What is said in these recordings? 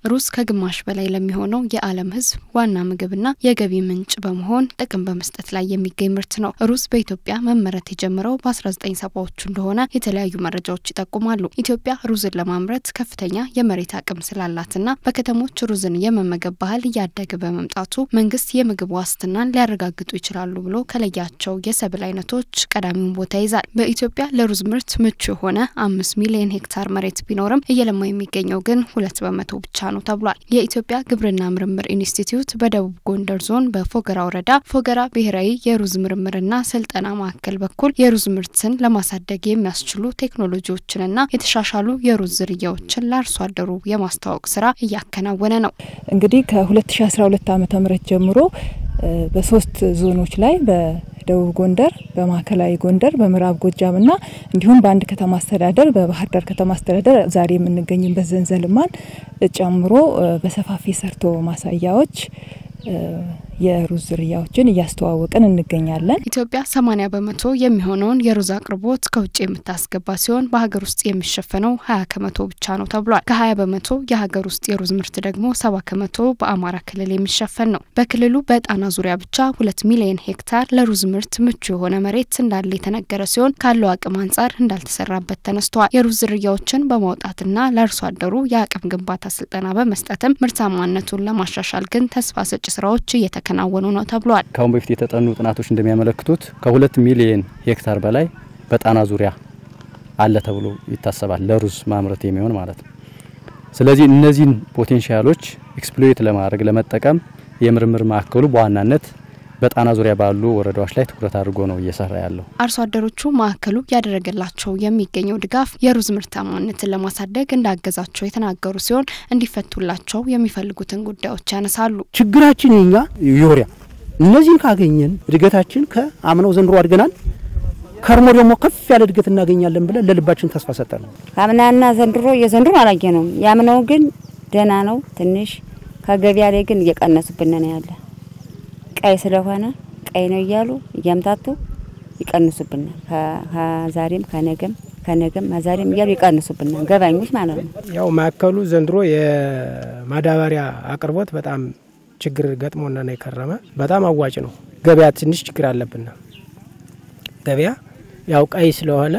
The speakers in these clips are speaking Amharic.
ሩዝ ከግማሽ በላይ ለሚሆነው የዓለም ሕዝብ ዋና ምግብና የገቢ ምንጭ በመሆን ጥቅም በመስጠት ላይ የሚገኝ ምርት ነው። ሩዝ በኢትዮጵያ መመረት የጀመረው በ1970ዎቹ እንደሆነ የተለያዩ መረጃዎች ይጠቁማሉ። ኢትዮጵያ ሩዝን ለማምረት ከፍተኛ የመሬት አቅም ስላላትና በከተሞች ሩዝን የመመገብ ባህል እያደገ በመምጣቱ መንግስት የምግብ ዋስትናን ሊያረጋግጡ ይችላሉ ብሎ ከለያቸው የሰብል አይነቶች ቀዳሚውን ቦታ ይዛል። በኢትዮጵያ ለሩዝ ምርት ምቹ የሆነ አምስት ሚሊዮን ሄክታር መሬት ቢኖርም እየለማ የሚገኘው ግን ሁለት በመቶ ብቻ ነው ተብሏል። የኢትዮጵያ ግብርና ምርምር ኢንስቲትዩት በደቡብ ጎንደር ዞን በፎገራ ወረዳ ፎገራ ብሔራዊ የሩዝ ምርምርና ስልጠና ማዕከል በኩል የሩዝ ምርትን ለማሳደግ የሚያስችሉ ቴክኖሎጂዎችንና የተሻሻሉ የሩዝ ዝርያዎችን ለአርሶ አደሩ የማስተዋወቅ ስራ እያከናወነ ነው። እንግዲህ ከ2012 ዓ ም ጀምሮ በሶስት ዞኖች ላይ በደቡብ ጎንደር፣ በማዕከላዊ ጎንደር፣ በምዕራብ ጎጃምና እንዲሁም በአንድ ከተማ አስተዳደር በባህር ዳር ከተማ አስተዳደር ዛሬ የምንገኝበት ዘንዘልማን ጨምሮ በሰፋፊ ሰርቶ ማሳያዎች የሩዝ ዝርያዎችን እያስተዋወቅን እንገኛለን። ኢትዮጵያ ሰማኒያ በመቶ የሚሆነውን የሩዝ አቅርቦት ከውጭ የምታስገባ ሲሆን በሀገር ውስጥ የሚሸፈነው ሀያ ከመቶ ብቻ ነው ተብሏል። ከሀያ በመቶ የሀገር ውስጥ የሩዝ ምርት ደግሞ ሰባ ከመቶ በአማራ ክልል የሚሸፈን ነው። በክልሉ በጣና ዙሪያ ብቻ ሁለት ሚሊዮን ሄክታር ለሩዝ ምርት ምቹ የሆነ መሬት እንዳለ የተነገረ ሲሆን ካለው አቅም አንጻር እንዳልተሰራበት ተነስተዋል። የሩዝ ዝርያዎችን በማውጣትና ለአርሶ አደሩ የአቅም ግንባታ ስልጠና በመስጠትም ምርታማነቱን ለማሻሻል ግን ተስፋ ሰጪ ስራዎች እየተከናወኑ ነው ተብሏል። ከአሁን በፊት የተጠኑ ጥናቶች እንደሚያመለክቱት ከሁለት ሚሊየን ሄክታር በላይ በጣና ዙሪያ አለ ተብሎ ይታሰባል፣ ለሩዝ ማምረት የሚሆን ማለት ነው። ስለዚህ እነዚህን ፖቴንሻሎች ኤክስፕሎይት ለማድረግ ለመጠቀም የምርምር ማዕከሉ በዋናነት በጣና ዙሪያ ባሉ ወረዳዎች ላይ ትኩረት አድርጎ ነው እየሰራ ያለው። አርሶ አደሮቹ ማዕከሉ ያደረገላቸው የሚገኘው ድጋፍ የሩዝ ምርታማነትን ለማሳደግ እንዳገዛቸው የተናገሩ ሲሆን እንዲፈቱላቸው የሚፈልጉትን ጉዳዮች ያነሳሉ። ችግራችን የኛ ዩሪያ፣ እነዚህን ካገኘን እድገታችን ከአምናው ዘንድሮ አድገናል። ከርሞ ደግሞ ከፍ ያለ እድገት እናገኛለን ብለን ለልባችን ተስፋ ሰጠ ነው። አምናና ዘንድሮ የዘንድሮ አላየ ነው። ያምናው ግን ደህና ነው። ትንሽ ከገበያ ላይ ግን እየቀነሱብን ነው ያለ ቀይ ስለሆነ ቀይ ነው እያሉ እያምታቱ ይቀንሱብናል። ከዛሬም ከነገም ከነገም ዛሬም እያሉ ይቀንሱብናል፣ ገባኞች ማለት ነው። ያው ማዕከሉ ዘንድሮ የማዳበሪያ አቅርቦት በጣም ችግር ገጥሞና ነው የከረመ። በጣም አዋጭ ነው። ገበያ ትንሽ ችግር አለብን። ገበያ ያው ቀይ ስለሆነ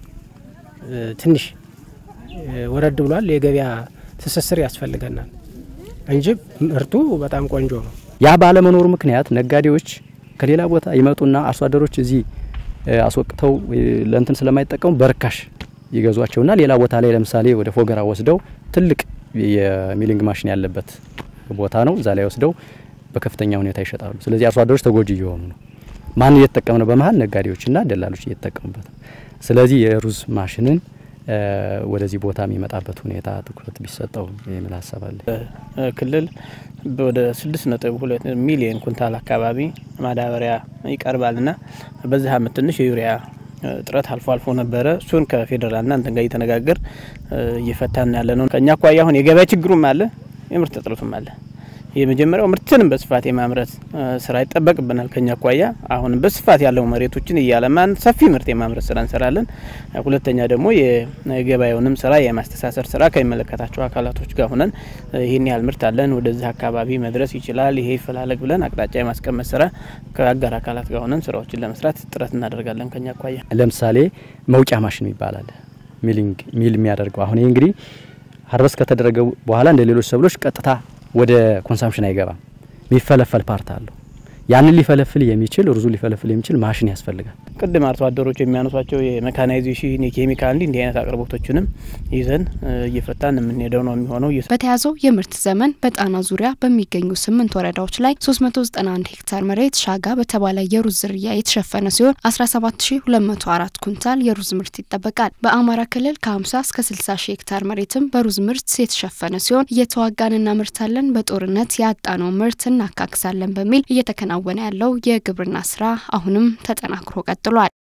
ትንሽ ወረድ ብሏል። የገበያ ትስስር ያስፈልገናል እንጂ ምርቱ በጣም ቆንጆ ነው። ያ ባለመኖሩ ምክንያት ነጋዴዎች ከሌላ ቦታ ይመጡና አርሶ አደሮች እዚህ አስወቅተው ለእንትን ስለማይጠቀሙ በርካሽ ይገዟቸውና ሌላ ቦታ ላይ ለምሳሌ ወደ ፎገራ ወስደው ትልቅ የሚሊንግ ማሽን ያለበት ቦታ ነው። እዛ ላይ ወስደው በከፍተኛ ሁኔታ ይሸጣሉ። ስለዚህ አርሶ አደሮች ተጎጂ እየሆኑ ነው። ማን እየተጠቀም ነው? በመሀል ነጋዴዎችና ደላሎች እየተጠቀሙበት ነው። ስለዚህ የሩዝ ማሽንን ወደዚህ ቦታ የሚመጣበት ሁኔታ ትኩረት ቢሰጠው የሚል ሀሳብ አለ። ክልል ወደ ስድስት ነጥብ ሁለት ሚሊዮን ኩንታል አካባቢ ማዳበሪያ ይቀርባልና በዚህ አመት ትንሽ የዩሪያ እጥረት አልፎ አልፎ ነበረ። እሱን ከፌዴራልና እንትን ጋር እየተነጋገር እየፈታን ያለ ነው። ከእኛ አኳያ አሁን የገበያ ችግሩም አለ፣ የምርት እጥረቱም አለ። የመጀመሪያው ምርትንም በስፋት የማምረት ስራ ይጠበቅብናል። ከኛ አኳያ አሁንም በስፋት ያለው መሬቶችን እያለማን ሰፊ ምርት የማምረት ስራ እንሰራለን። ሁለተኛ ደግሞ የገበያውንም ስራ የማስተሳሰር ስራ ከሚመለከታቸው አካላቶች ጋር ሆነን ይህን ያህል ምርት አለን፣ ወደዚህ አካባቢ መድረስ ይችላል፣ ይሄ ይፈላለግ ብለን አቅጣጫ የማስቀመጥ ስራ ከአጋር አካላት ጋር ሆነን ስራዎችን ለመስራት ጥረት እናደርጋለን። ከኛ አኳያ ለምሳሌ መውጫ ማሽን ይባላል ሚሊንግ ሚል የሚያደርገው አሁን ይህ እንግዲህ ሀርበስ ከተደረገ በኋላ እንደ ሌሎች ሰብሎች ቀጥታ ወደ ኮንሳምፕሽን አይገባም። የሚፈለፈል ፓርት አለው። ያንን ሊፈለፍል የሚችል ሩዙ ሊፈለፍል የሚችል ማሽን ያስፈልጋል። ቅድም አርሶ አደሮች የሚያነሷቸው የሜካናይዜሽን የኬሚካል እንዲ እንዲህ አይነት አቅርቦቶችንም ይዘን እየፈታን የምንሄደው ነው የሚሆነው። በተያዘው የምርት ዘመን በጣና ዙሪያ በሚገኙ ስምንት ወረዳዎች ላይ 391 ሄክታር መሬት ሻጋ በተባለ የሩዝ ዝርያ የተሸፈነ ሲሆን 17204 ኩንታል የሩዝ ምርት ይጠበቃል። በአማራ ክልል ከ50 እስከ 60 ሺህ ሄክታር መሬትም በሩዝ ምርት የተሸፈነ ሲሆን እየተዋጋን እናመርታለን፣ በጦርነት ያጣነው ምርት እናካክሳለን በሚል እየተከናወነ ያለው የግብርና ስራ አሁንም ተጠናክሮ ቀጥሏል።